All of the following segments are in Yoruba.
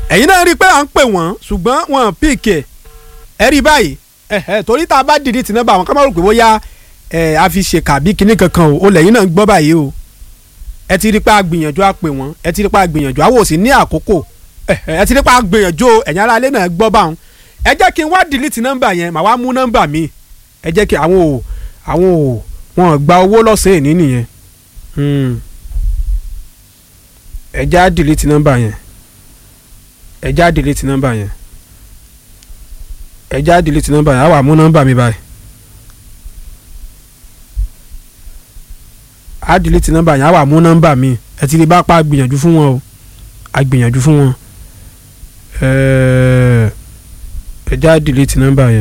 ẹ̀yin náà rí i pé à ń pè wọ́n ṣùgbọ́n wọn píìkì ẹ̀ ẹ rí i báyìí ẹ̀hẹ́ torí tá a bá dìde tì nọ́mbà àwọn ká má rò pé bóyá ẹ̀ a fi ṣe kàbí kinní kankan o ó lẹ́yìn náà ń gbọ́ báyìí o ẹ ti rí i pé a gbìyànjú a pè wọ́n ẹ ti rí i pé a gbìyànjú àwọn ò sì ní àkókò ẹ̀hẹ́ ẹ ti rí i pé a gbìyànjú o ẹ̀yin ará ilé náà gbọ́ báwọn ẹ jẹ́ kí n wá dìlítì nọ́mbà yẹn màá wá mú nọ́mbà mi ẹ jẹ́ kí àwọn ò àwọn ò wọn gba owó lọ́sàn-án èní nìyẹn Hmm. ẹ já dìlítì nọ́mbà yẹn ẹ já dìlítì nọ́mbà yẹn ẹ já dìlítì nọ́mbà yẹn á wà mú nọ́mbà mi báyìí á dìlítì nọ́mbà yẹn á wà mú nọ́mbà mi ẹ ti rí bá pa gbìyànjú fún wọn o a gbìyànjú fún wọn Ẹ̀ẹ́, ẹ já dìlítì nọ́mbà yẹn.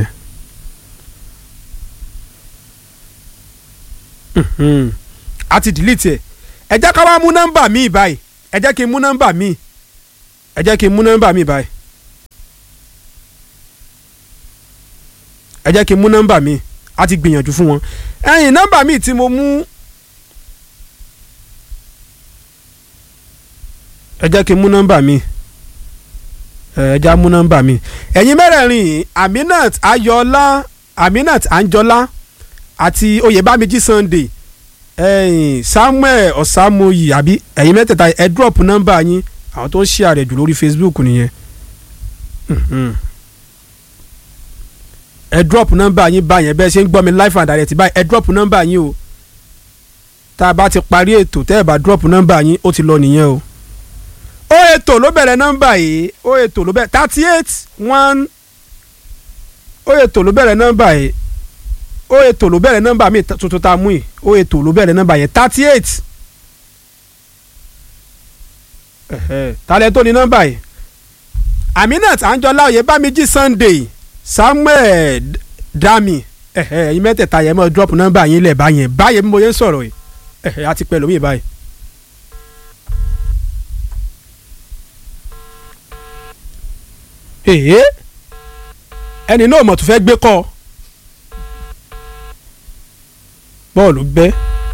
Mhm. a ti dìlítì ẹ ẹ jẹ́ ká wá mú nọ́mbà mi báyìí ẹ jẹ́ kí n mú nọ́mbà mi ẹ jẹ́ kí n mú nọ́mbà mi báyìí ẹ jẹ́ kí n mú nọ́mbà mi a ti gbìyànjú fún wọn ẹ̀yìn nọ́mbà mi tí mo mú ẹ jẹ́ kí n mú nọ́mbà mi ẹ ẹ já mú nọ́mbà mi ẹ̀yin mẹ́rẹ̀ẹ̀rin yìí Aminat Ayọ̀ọ́lá Aminat Anjọ́lá àti Oyèbámijí Sunday ẹ̀yin Samuel Ọ̀sàmọyì àbí ẹ̀yin mẹ́tẹ̀ẹ̀ta ẹ drop nọ́mbà yín àwọn tó ń ṣe àrẹ̀ jù lórí Facebook nìyẹn Mhm. ẹ drop nọ́mbà yín báyẹn bẹ́ẹ̀ ṣe ń gbọ́ mi live and direct báyìí ẹ drop nọ́mbà yín o tá a bá ti parí ètò tẹ́ ẹ bá drop nọ́mbà yín ó ti lọ nìyẹn o ó ètò ló bẹ̀rẹ̀ nọ́mbà yìí ó ètò ló bẹ̀rẹ̀ thirty eight one ó ètò ló bẹ̀rẹ̀ nọ́mbà yìí ó ètò ló bẹ̀rẹ̀ nọ́mbà mi tuntun tá a mú yìí ó ètò ló bẹ̀rẹ̀ nọ́mbà yẹn thirty eight talẹ̀ tó ní nọ́mbà yìí Aminat Anjola Oyèbámijí Sunday Samuel Dami ẹ̀yin mẹ́tẹ̀ẹ̀ta yẹn mọ́ drop nọ́mbà yín lẹ̀ báyẹn báyẹn bí mo yẹn ń sọ̀rọ̀ yìí ẹ̀hẹ́ àti pẹ̀lú mi báyìí. èyí ẹni náà mọ̀ tó fẹ́ gbé kọ́ bọ́ọ̀lù gbẹ́.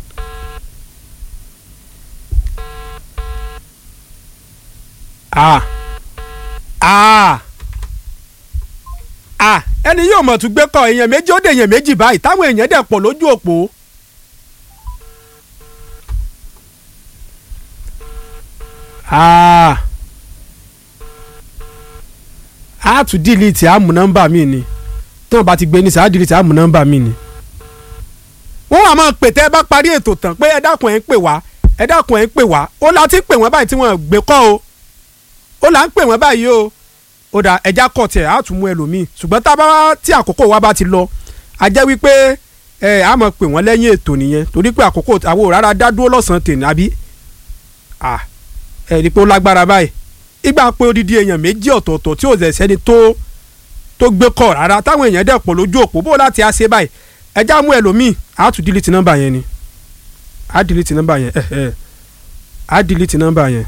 ah ah ah ẹni yóò mọ̀ tún gbé kọ́ èèyàn méjì ó dé èèyàn méjì báyìí táwọn èèyàn dẹ̀ pọ̀ lójú òpó. ah a tún dìlítì àmú nọ́mbà mi ni tí wọ́n bá ti gbé ní sáà dìlítì àmú nọ́mbà mi ni. wọ́n wà máa pè tẹ́ ẹ bá parí ètò tán pé ẹ dákun ẹ̀ ń pè wá ẹ dákun ẹ̀ ń pè wá ó la ti pè wọ́n báyìí tí wọ́n gbé kọ́ o ó là ń pè wọ́n báyìí o ó dà ẹja kọ̀ tiẹ̀ á tún mú ẹlòmíì ṣùgbọ́n tá a bá tí àkókò wa bá ti lọ a jẹ́ wípé ẹ á mọ̀ pè wọ́n lẹ́yìn ètò nìyẹn torí pé àkókò àwọn rárá dá dúró lọ́sàn-án tèmi àbí ẹ rí i pé ó lágbára báyìí ìgbà pé odidi èèyàn méjì ọ̀tọ̀ọ̀tọ̀ tí ò sẹ́ni tó tó gbé kọ̀ rárá táwọn èèyàn dẹ̀ pọ̀ lójú òpó bó láti á ṣe báyìí ẹja mú ẹlòmíì á tún dílítì nọ́mbà yẹn ni á dílítì nọ́mbà yẹn ẹ ẹ á dílítì nọ́mbà yẹn.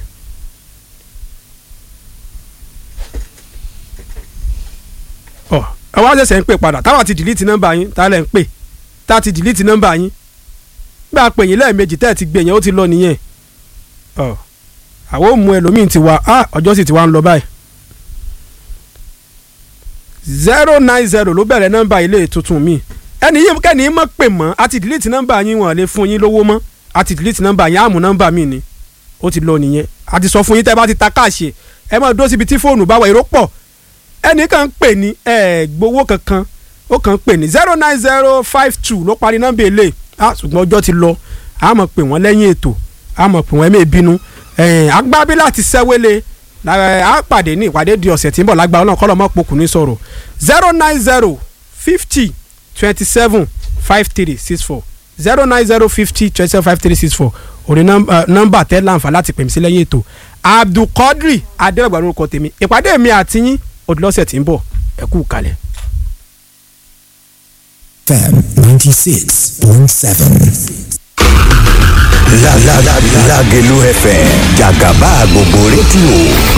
ọ ẹ wá ṣẹ̀ṣẹ̀ ń pè padà táwa ti dìlítì nọ́mbà yín tá a lẹ̀ ń pè tá a ti dìlítì nọ́mbà yín gbà pè yín lẹ́ẹ̀mejì tẹ́ ẹ ti gbé yẹn ó ti lọ nìyẹn ọ àwọn ò mú ẹlòmíín ti wá á ọjọ́ sì ti wá ń lọ báyìí zero nine zero ló bẹ̀rẹ̀ nọ́mbà ilé tuntun mi ẹni yìí kẹ́ni yín mọ̀ pè mọ́ a ti dìlítì nọ́mbà yín wọ́n lè fún yín lówó mọ́ a ti dìlítì nọ́mbà yín àmú nọ́mbà mi ni ó ti lọ nìyẹn a ti sọ fún yín tẹ́ bá ti ta káàṣì ẹ máa dúró síbi tí fóònù bá wà èrò pọ̀ ẹnì kan ń pè ní ẹ gbowó kankan ó kàn ń pè ní zero nine zero five two ló parí nọ́mbà ilé ah ṣùgbọ́n ọjọ́ ti lọ a máa pè wọ́n lẹ́yìn ètò a máa pè wọ́n ẹ̀mí ìbínú agbábí láti sẹ́wélé a pàdé ní ìpàdé di ọ̀sẹ̀ tí ń bọ̀ lágbára náà kọ́lọ́ mọ́ pokùn ní sọ̀rọ̀ zero nine zero fifty twenty seven five three six four zero nine zero fifty twenty seven five three six four òní nọ́mbà tẹ́ láǹfà láti pè mí sí lẹ́yìn ètò abdulkadri adéwàgbà lórúkọ tèmi ìpàdé mi àti yín òdìlọ́sẹ̀ tí ń bọ̀ ẹ kú kalẹ̀. FM ninety six point seven. Lágelú FM jàgàbá gbogbo rédíò